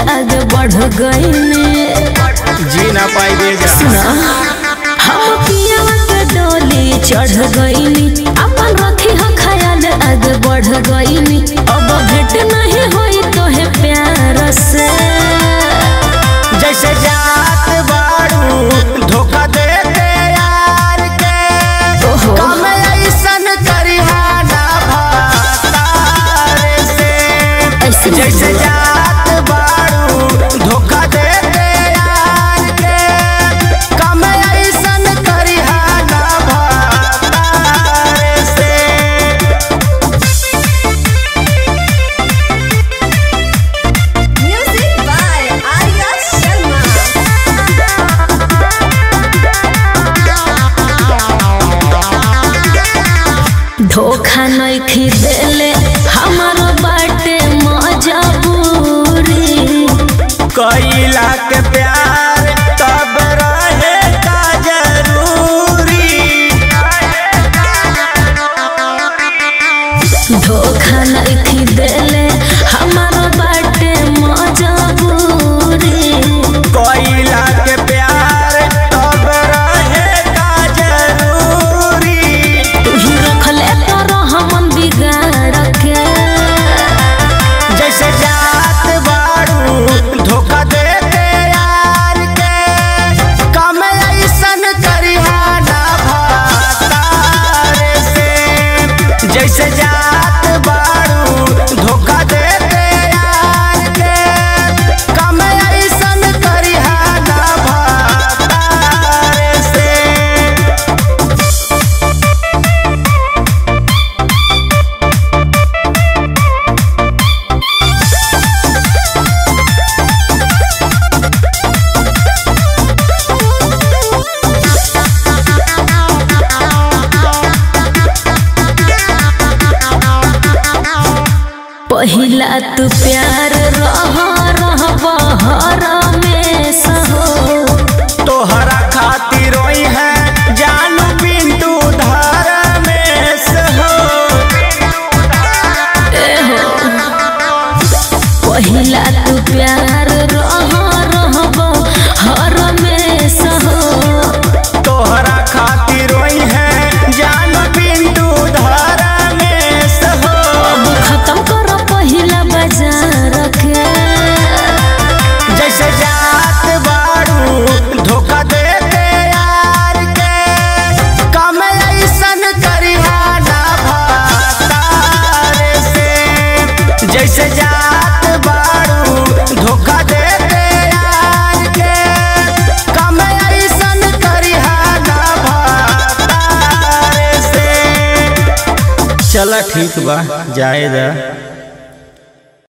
आगे बढ़ गईनी जी ना पाई दे जा सुना हम पियावा के डोली चढ़ गईनी अपन रखी हो ख्याल आगे बढ़ गईनी अब भेंट नहीं होई तो है प्यार से जैसे जात बाड़ू धोखा दे दे यार के ओहो। कम ऐसन करिहा ना भातार से ऐसे नहीं जैसे बोला। जात बाड़ू धोखा दे दे यार के कम ऐसन करिहा ना भातार से Music by Arya Sharma. धोखा नहीं खिदेले हमारो बाटे मजबूरी कैला के प्यार तब रहे का जरूरी धोखा नहीं खिदेले हमारो बाटे मजबूरी कैला के प्यार तब रहे का जरूरी तू ही रखले तो रहमन बिगाड़ के जैसे जात बाड़ू धोखा दे दे यार के कम ऐसन करिहा ना भातार से जैसे जात बाड़ू धोखा दे दे यार के कम ऐसन करिहा ना भातार से पहिला तू प्यार रह रह बहर में सहो तोहरा खातिर रोई है जानू पिंटू धार में सहो पहिला तू प्यार रह रह बहर में सहो तोहरा खातिर रोई है जानू पिंटू धार में सहो अब खत्म करो पहिला बाजार के जैसे जात बाड़ू धोखा दे दे यार के कम ऐसन करिहा ना भातार से जैसे जात बाड़ू धोखा दे दे यार के कम ऐसन करिहा ना भातार से चला ठीक बा जाए दा